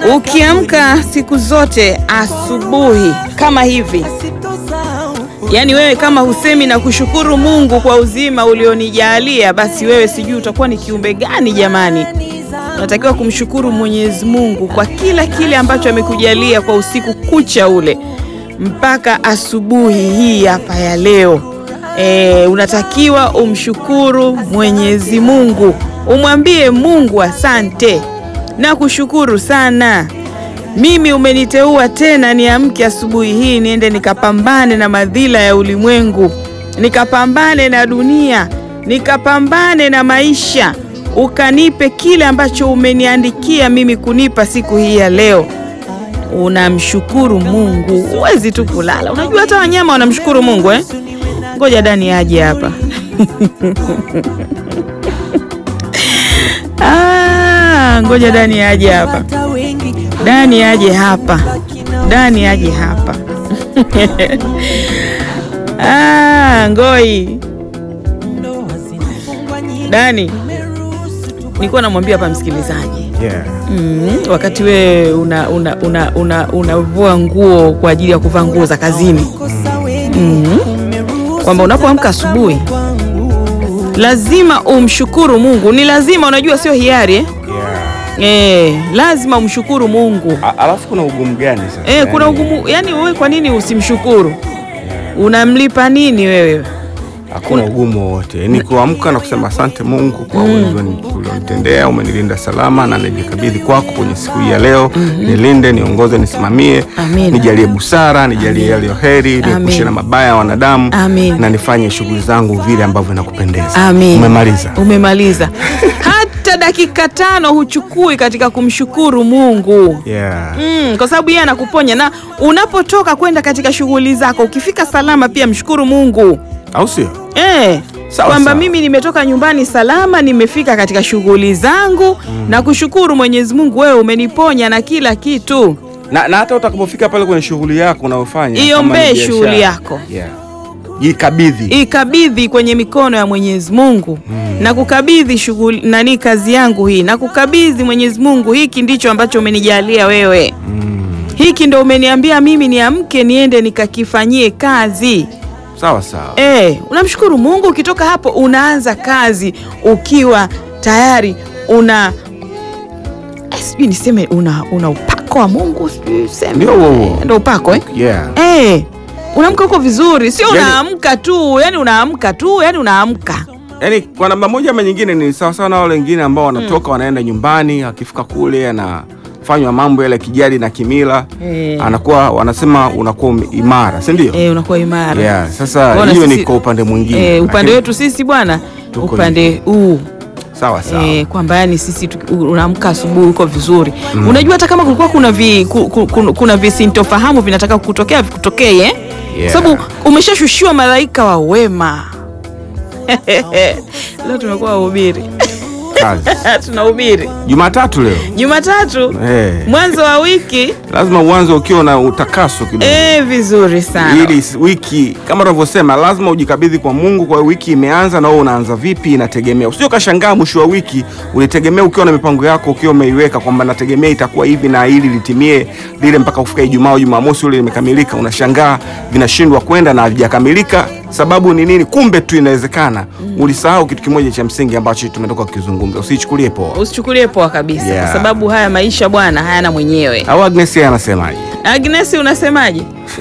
Ukiamka siku zote asubuhi kama hivi, yaani wewe kama husemi na kushukuru Mungu kwa uzima ulionijalia, basi wewe sijui utakuwa ni kiumbe gani jamani. Unatakiwa kumshukuru Mwenyezi Mungu kwa kila kile ambacho amekujalia kwa usiku kucha ule mpaka asubuhi hii hapa ya leo. E, unatakiwa umshukuru Mwenyezi Mungu, umwambie Mungu asante na kushukuru sana. Mimi umeniteua tena niamke asubuhi hii niende nikapambane na madhila ya ulimwengu, nikapambane na dunia, nikapambane na maisha, ukanipe kile ambacho umeniandikia mimi kunipa siku hii ya leo. Unamshukuru Mungu, huwezi tu kulala. Unajua hata wanyama wanamshukuru Mungu eh? Ngoja Dani aje hapa ah, ngoja Dani aje hapa, Dani aje hapa, Dani aje hapa ah, ngoi Dani, nilikuwa namwambia hapa msikilizaji Yeah. Mm, wakati we unavua una, una, una, unavua nguo kwa ajili ya kuvaa nguo za kazini mm, kwamba unapoamka asubuhi lazima umshukuru Mungu. Ni lazima, unajua sio hiari eh? Yeah. Eh, lazima umshukuru Mungu A- Alafu kuna ugumu gani sasa? eh, kuna Yaani, ugumu yani, wewe kwa nini usimshukuru? Unamlipa nini wewe? Hakuna ugumu wowote, ni kuamka na kusema asante Mungu kwa mm. ulionitendea, umenilinda salama na najikabidhi kwako kwenye siku hii ya leo. Nilinde, niongoze, nisimamie, Amina. nijalie busara, nijalie yaliyo heri, niepushe Amin. na mabaya ya wanadamu Amin. na nifanye shughuli zangu vile ambavyo inakupendeza. Amin. Umemaliza? Umemaliza. Hata dakika tano huchukui katika kumshukuru Mungu. Yeah. Mm, kwa sababu yeye anakuponya na unapotoka kwenda katika shughuli zako, ukifika salama pia mshukuru Mungu Au sio? eh, Sawa, kwamba sawa. mimi nimetoka nyumbani salama, nimefika katika shughuli zangu na kushukuru Mwenyezi Mungu, wewe umeniponya na kila kitu. Na, na hata utakapofika pale kwenye shughuli yako unayofanya, kama Iombee ni biashara, shughuli yako. Yeah. Jikabidhi. ikabidhi kwenye mikono ya Mwenyezi Mungu na kukabidhi shughuli nani, kazi yangu hii na kukabidhi Mwenyezi Mungu, hiki ndicho ambacho umenijalia wewe, hiki ndo umeniambia mimi niamke niende nikakifanyie kazi. Sawa sawa. Eh, unamshukuru Mungu. Ukitoka hapo unaanza kazi ukiwa tayari una eh, sijui niseme una, una upako wa Mungu, sijui seme Ndio huo huo. ndo upako eh? Yeah. Eh, unaamka huko vizuri, sio Yani- unaamka tu, yani unaamka tu, yani unaamka. Yaani kwa namna moja ama nyingine ni sawa sawa na wale wengine ambao wanatoka wanaenda nyumbani, akifika kule anafanywa mambo yale ya kijadi na kimila Eh. anakuwa wanasema unakuwa ume- imara, si ndio? Eh, unakuwa imara. Yeah, sasa Bwana hiyo ni sisi- kwa upande mwingine. Eh, upande Lakini- wetu sisi bwana, Tuko upande huu sawa sawa. eh, kwamba yani sisi tu- unaamka asubuhi uko vizuri. Unajua hata kama kulikuwa kuna vi, ku, ku, ku, kuna visintofahamu vinataka kutokea vikutokee eh? Yeah. Sababu umeshashushiwa malaika wa wema. Leo tumekuwa wahubiri Kazi. tunahubiri Jumatatu leo. Jumatatu Eh. mwanzo wa wiki Lazima uanze ukiwa na utakaso kidogo. eh, vizuri sana ili s- wiki kama unavyosema lazima ujikabidhi kwa Mungu. Kwa hiyo wiki imeanza na wewe unaanza vipi, inategemea. Usio kashangaa mwisho wa wiki ulitegemea, ukiwa na mipango yako, ukiwa umeiweka kwamba nategemea itakuwa hivi na ili litimie lile mpaka kufika Ijumaa au Jumamosi ule limekamilika, unashangaa vinashindwa kwenda na havijakamilika. Sababu ni nini? Kumbe tu inawezekana ulisahau kitu kimoja cha msingi ambacho tumetoka kukizungumza. Usichukulie poa. usichukulie poa kabisa Yeah. kwa sababu haya maisha bwana hayana mwenyewe Au Agnes yeye anasemaje? Agnes unasemaje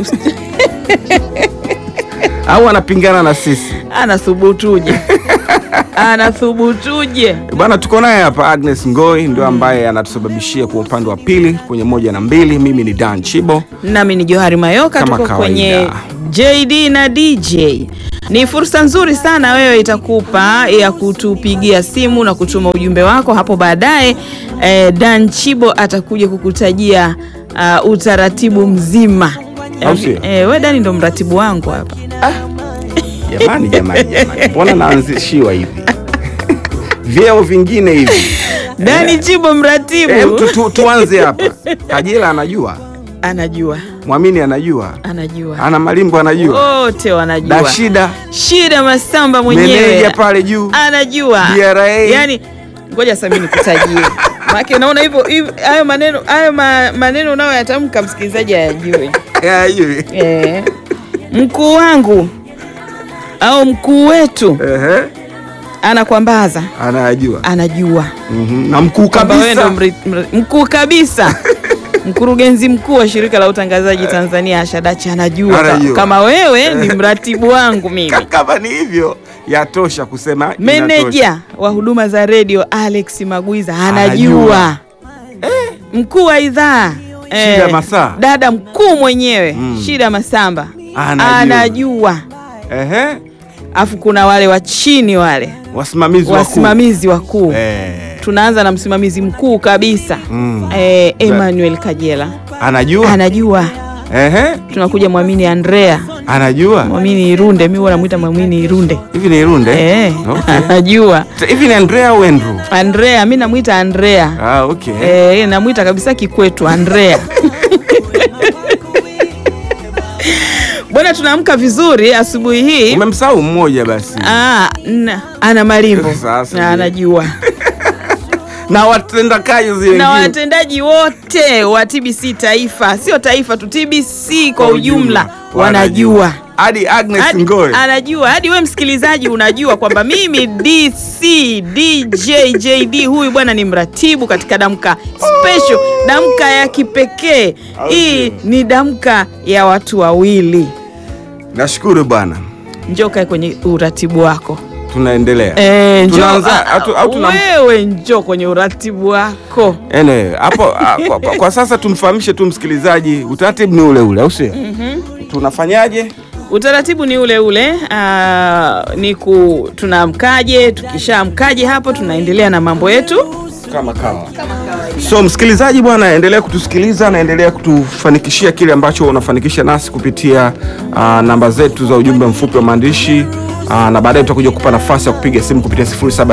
Au anapingana na sisi? anathubutuje anathubutuje Bana, tuko naye hapa Agnes Ngoi ndio ambaye anatusababishia kwa upande wa pili kwenye moja na mbili. Mimi ni Dan Chibo. nami ni Johari Mayoka Kama tuko kawaida. kwenye JD na DJ ni fursa nzuri sana wewe itakupa ya kutupigia simu na kutuma ujumbe wako hapo baadaye eh, Dan Chibo atakuja kukutajia uh, utaratibu mzima Au sio? eh, we Dani ndo mratibu wangu hapa Jamani, jamani, jamani, mbona naanzishiwa hivi vyeo vingine hivi? Dani Chibo mratibu Eh, tu, tu, tuanze hapa. Kajila anajua, anajua Mwamini anajua, anajua ana Malimbo anajua, wote wanajua Dashida shida Masamba meneja mwenyewe pale juu anajua DRA. yani ngoja sasa mimi nikutajie Maana unaona hivyo hivyo- hayo maneno hayo ma, maneno unayoyatamka msikilizaji hayajui. Ya, hivi. Eh, mkuu wangu au mkuu wetu Ehe, anakwambaza, anajua anajua Mhm, na mkuu kwamba wewe ndo kabisa mri- mri- mkuu kabisa mkurugenzi mkuu wa shirika la utangazaji Tanzania Ashadachi anajua, ka- Anajua. kama wewe ni mratibu wangu mimi. kama ni hivyo yatosha kusema inatosha. Meneja wa huduma za redio Alex Magwiza anajua, mkuu wa idhaa Shida Masaa. dada mkuu mwenyewe Mm. Shida Masamba Anajua. anajua. Ehe, Afu kuna wale wa chini wale wasimamizi wakuu. wasimamizi wakuu Eh, tunaanza na msimamizi mkuu kabisa mm. eh, Emmanuel Kajela anajua anajua. Ehe, Tunakuja Mwamini Andrea, anajua Mwamini Irunde, mi huwa namwita Mwamini Irunde hivi ni Irunde eh, Okay. anajua. hivi ni Andrea au Andrew Andrea, mi namwita Andrea ah, okay. eh, namwita kabisa kikwetu Andrea. Bwana, tunaamka vizuri asubuhi hii. umemsahau mmoja basi Ah, na, ana malimbo Sasa na anajua na watendakazi na wengine watendaji wote wa TBC taifa, sio taifa tu, TBC kwa ujumla wanajua hadi Agnes hadi, Ngoe anajua hadi we msikilizaji unajua kwamba mimi DC DJ JD huyu bwana ni mratibu katika damka special, damka ya kipekee. Hii ni damka ya watu wawili. nashukuru bwana Njoo kae kwenye uratibu wako. tunaendelea Eh, njoo, Tunaanza- ah, atu- au tuna- wewe njoo kwenye uratibu wako. Anyway, hapo ah, kwa, kwa, kwa sasa tumfahamishe tu msikilizaji utaratibu ni ule ule au sio tunafanyaje Utaratibu ni ule ule. aa, ni ku tunaamkaje, tukishaamkaje hapo tunaendelea na mambo yetu. kama kama so msikilizaji bwana endelea kutusikiliza na endelea kutufanikishia kile ambacho unafanikisha nasi kupitia uh, namba zetu za ujumbe mfupi wa maandishi uh, na baadaye tutakuja kupa nafasi ya kupiga simu kupitia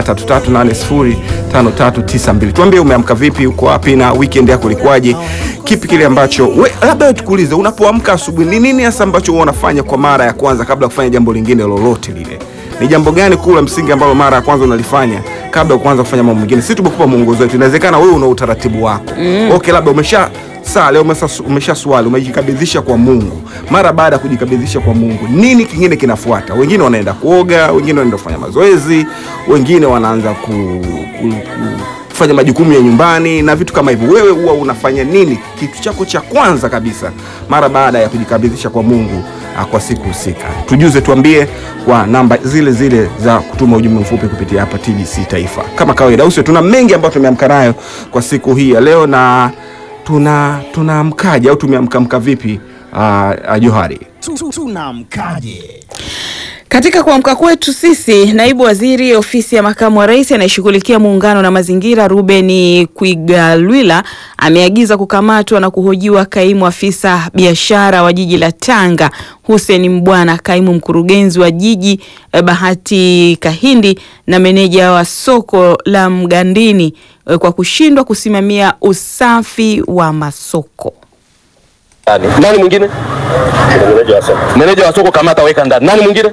0733805392 tuambie umeamka vipi uko wapi na weekend yako ilikuwaje kipi kile ambacho we- labda wewe tukuulize unapoamka asubuhi ni nini hasa ambacho huwa unafanya kwa mara ya kwanza kabla ya kufanya jambo lingine lolote lile ni jambo gani kuu la msingi ambalo mara ya kwanza unalifanya kabla ya kuanza kufanya mambo mengine? Sisi tumekupa mwongozo wetu, inawezekana wewe una utaratibu wako mm. Okay, labda umesha saa leo umesha, umesha swali umejikabidhisha kwa Mungu. Mara baada ya kujikabidhisha kwa Mungu, nini kingine kinafuata? Wengine wanaenda kuoga, wengine wanaenda kufanya mazoezi, wengine wanaanza ku, ku, ku kufanya majukumu ya nyumbani na vitu kama hivyo. Wewe huwa unafanya nini, kitu chako cha kwanza kabisa mara baada ya kujikabidhisha kwa Mungu ah, kwa siku husika? Tujuze, tuambie kwa namba zile zile za kutuma ujumbe mfupi kupitia hapa TBC Taifa. Kama kawaida, usio tuna mengi ambayo tumeamka nayo kwa siku hii ya leo, na tuna tunaamkaje au tumeamkamka vipi? Uh, Johari Tunamkaje? Katika kuamka kwetu sisi, naibu waziri ofisi ya makamu wa rais anayeshughulikia muungano na mazingira Ruben Kwigalwila ameagiza kukamatwa na kuhojiwa kaimu afisa biashara wa jiji la Tanga Hussein Mbwana, kaimu mkurugenzi wa jiji eh, Bahati Kahindi na meneja wa soko la Mgandini eh, kwa kushindwa kusimamia usafi wa masoko. Nani? Nani mwingine? Meneja wa soko. Meneja wa soko kamata weka ndani. Nani mwingine?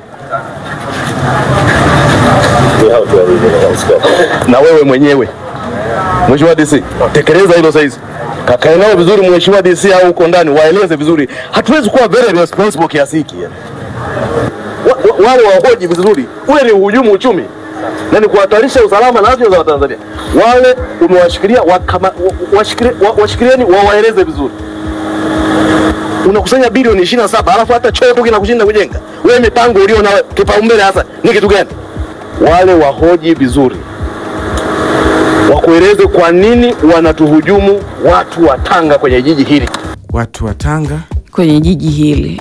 Na wewe mwenyewe. Mheshimiwa DC, tekeleza hilo saizi. Kakae nao vizuri Mheshimiwa DC au uko ndani waeleze vizuri. Hatuwezi kuwa very responsible kiasi hiki. yani. Wa- wa- Wale wahoji vizuri. Ule ni uhujumu uchumi. Na ni kuhatarisha usalama na afya za Watanzania. Wale umewashikilia wakama- wa- washikilie- wa- washikilieni wawaeleze vizuri unakusanya bilioni 27 alafu hata choo tu kinakushinda kujenga. Wewe mipango ulio na kipaumbele hasa ni kitu gani? Wale wahoji vizuri, wakueleze kwa nini wanatuhujumu watu wa Tanga kwenye jiji hili. watu wa Tanga kwenye jiji hili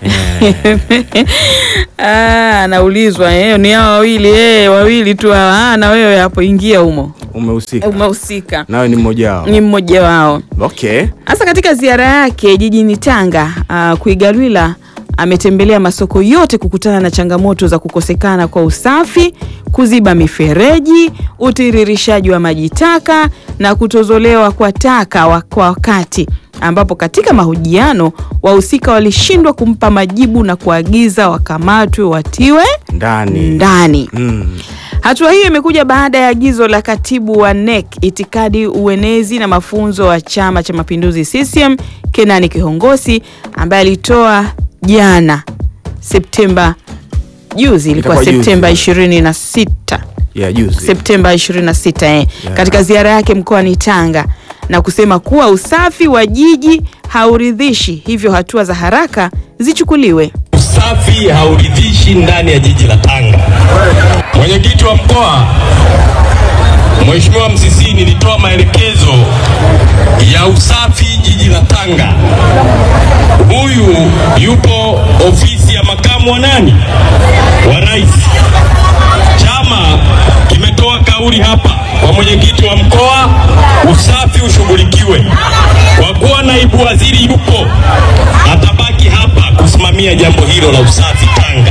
Ah, anaulizwa eh, ni hao wawili eh, wawili tu hawa. Ah, na wewe hapo ingia humo, umehusika, umehusika, nawe ni mmoja wao. ni mmoja wao. Okay. Hasa katika ziara yake jijini Tanga, uh, Kwigalwila ametembelea masoko yote kukutana na changamoto za kukosekana kwa usafi, kuziba mifereji, utiririshaji wa maji taka na kutozolewa kwa taka wa- kwa wakati. ambapo katika mahojiano wahusika walishindwa kumpa majibu na kuagiza wakamatwe watiwe ndani ndani. mm. Hatua hiyo imekuja baada ya agizo la katibu wa NEC itikadi, uenezi na mafunzo wa Chama cha Mapinduzi CCM Kenani Kihongosi ambaye alitoa jana Septemba juzi, ilikuwa Itakuwa juzi. Septemba 26 ya juzi Septemba 26 eh, Yeah. katika ziara yake mkoani Tanga na kusema kuwa usafi wa jiji hauridhishi, hivyo hatua za haraka zichukuliwe. Usafi hauridhishi ndani ya jiji la Tanga. Mwenyekiti wa mkoa Mheshimiwa Msisi, nilitoa maelekezo ya usafi jiji la Tanga. Huyu yupo ofisi ya makamu wa nani wa rais. Chama kimetoa kauli hapa kwa mwenyekiti wa mkoa, usafi ushughulikiwe. Kwa kuwa naibu waziri yupo, atabaki hapa kusimamia jambo hilo la usafi Tanga.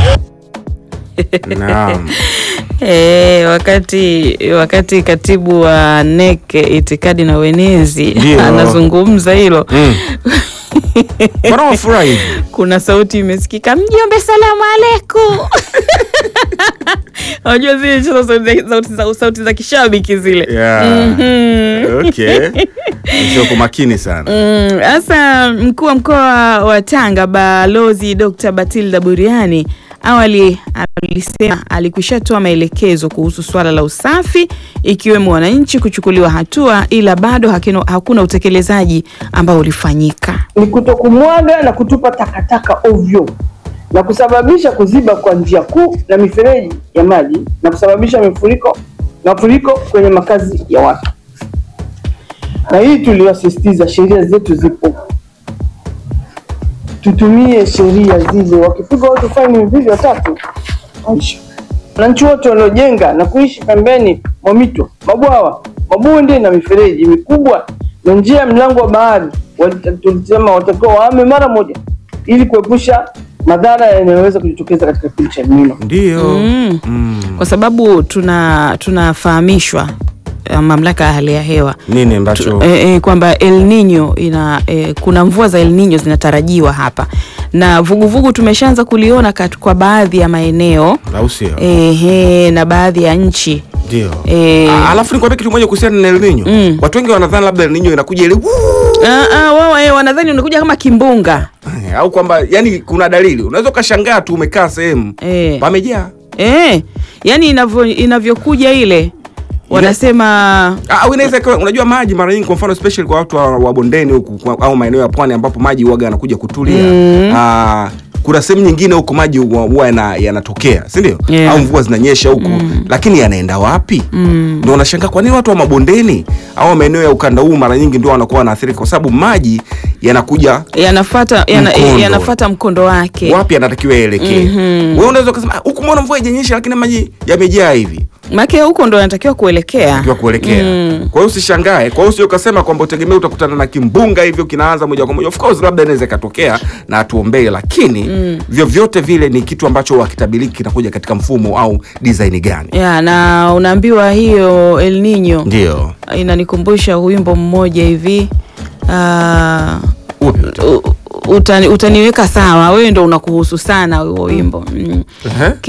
naam E, wakati wakati katibu wa NEC itikadi na uenezi Ndio. anazungumza hilo mm. mbona wafurahi hivi? kuna sauti imesikika, mjombe, salamu alaikum. Unajua zile hizo sauti za- sauti za, sauti za kishabiki zile Yeah. Mhm. okay sio kwa makini sana Mm, Sasa mkuu wa mkoa wa Tanga Balozi Dr. Batilda Buriani awali alisema alikwishatoa maelekezo kuhusu swala la usafi ikiwemo wananchi kuchukuliwa hatua, ila bado hakino, hakuna utekelezaji ambao ulifanyika. ni kutokumwaga na kutupa takataka ovyo na kusababisha kuziba kwa njia kuu na mifereji ya maji na kusababisha mifuriko mafuriko kwenye makazi ya watu. Na hii tuliwasisitiza, sheria zetu zipo, tutumie sheria zile. Wakipiga watu faini mbili watatu, maisha. Wananchi wote waliojenga na kuishi pembeni mwa mito, mabwawa, mabonde na mifereji mikubwa na njia ya mlango wa bahari walita- tulisema watakiwa wahame mara moja ili kuepusha madhara yanayoweza kujitokeza katika kipindi cha El Nino. ndio Mm. Mm. Kwa sababu tuna tunafahamishwa eh, mamlaka ya hali ya hewa nini ambacho e, e, kwamba El Nino ina e, kuna mvua za El Nino zinatarajiwa hapa na vuguvugu tumeshaanza kuliona kat, kwa baadhi ya maeneo au sio ehe, na baadhi ya nchi ndio e, Ah, alafu nikwambia kitu moja kuhusiana na El Nino Mm. watu wengi wanadhani labda El Nino inakuja ile "Wuu!" ah, ah, wao eh, wanadhani unakuja kama kimbunga au kwamba yani kuna dalili unaweza ukashangaa tu umekaa sehemu e, pamejaa e, yani inavyo inavyokuja ile wanasema Ah, au inaweza ikawa unajua maji mara nyingi kwa mfano especially kwa watu wa, wa bondeni huku kwa- au maeneo ya pwani ambapo maji huwaga yanakuja kutulia ah, kuna sehemu nyingine huko maji huwa huwa yana- yanatokea si ndio Yeah. au mvua zinanyesha huku lakini yanaenda wapi ndio unashangaa kwa nini watu wa mabondeni au maeneo ya ukanda huu mara nyingi ndio wanakuwa wanaathirika kwa sababu maji yanakuja yanafata yana, Mkondo. yanafata mkondo wake wapi yanatakiwa yaelekee wewe unaweza ukasema "Ah, huku mbona mvua haijanyesha lakini maji yamejaa hivi maake huko ndo yanatakiwa kuelekea kiwa kuelekea kwa hiyo usishangae kwa hiyo usio ukasema kwamba utegemea utakutana na kimbunga hivyo kinaanza moja kwa moja of course labda inaweza ikatokea na hatuombei lakini vyovyote vile ni kitu ambacho hakitabiliki kinakuja katika mfumo au design gani ya na unaambiwa hiyo El Nino ndio inanikumbusha wimbo mmoja hivi ah, Upi? u- utani, utaniweka sawa wewe ndo unakuhusu sana huo wimbo mm. Ehe.